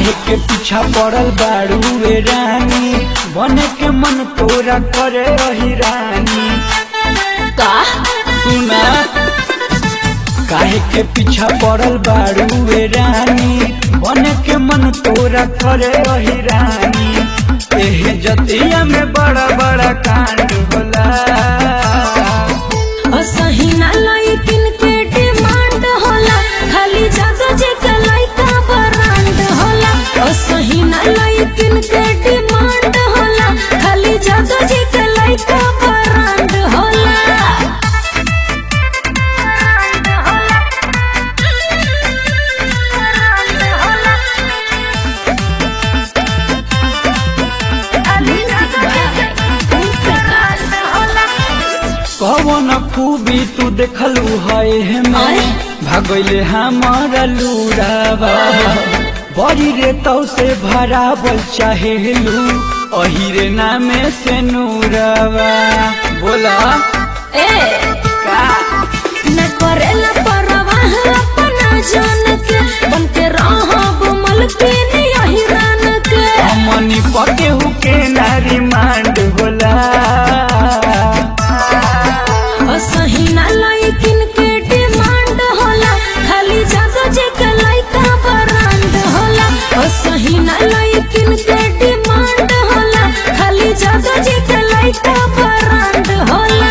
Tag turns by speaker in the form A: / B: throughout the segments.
A: काहे के पीछा पड़ल बाड़ू ए रानी बने के मन तोरा करे रही रानी
B: का
A: सुना काहे के पीछा पड़ल बाड़ू ए रानी बने के मन तोरा करे रही रानी एहे जतिया में बड़ा बड़ा कांड होला
B: असही ना लाइकिन के डिमांड होला खाली जादो जे के लाइका ब्रांड होला असही ना लाइकिन के डिमांड होला खाली जादो जे के लाइका ब्रांड होला
A: कवन खूबी तू देखलू है में
B: अरे।
A: भगैले हमारा लूरावा बड़ी रे तो से भरावल चाहेलू अही रे नामे से नूरावा बोला
B: ए
A: का
B: न करेला परवाह अपना जान के बन के रहब मलकिन यही रान के
A: हमनी पके हुके नारी मांड होला
B: असही ना लाइकिन के डिमांड होला खाली जागो जे के लाइका ब्रांड होला असही ना लाइकिन के डिमांड होला खाली जागो जे के लाइका ब्रांड होला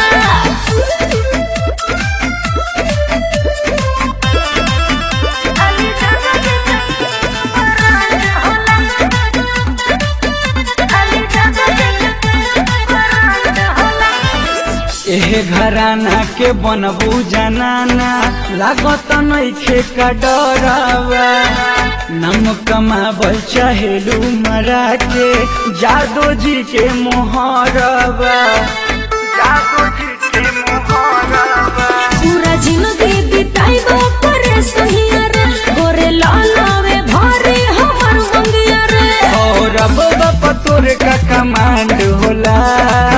A: एहे घराना के बनबू जनाना लागत नइखे का डरावा नम कमाबल चाहेलू मरा के जादो जी के मोहरवा जादो जी के मोहरवा
B: पूरा जिंदगी बिताइबो करे सहिया रे गोरे लालावे भारे हमर मंगिया रे
A: और अब बाप तोरे का कमांड होला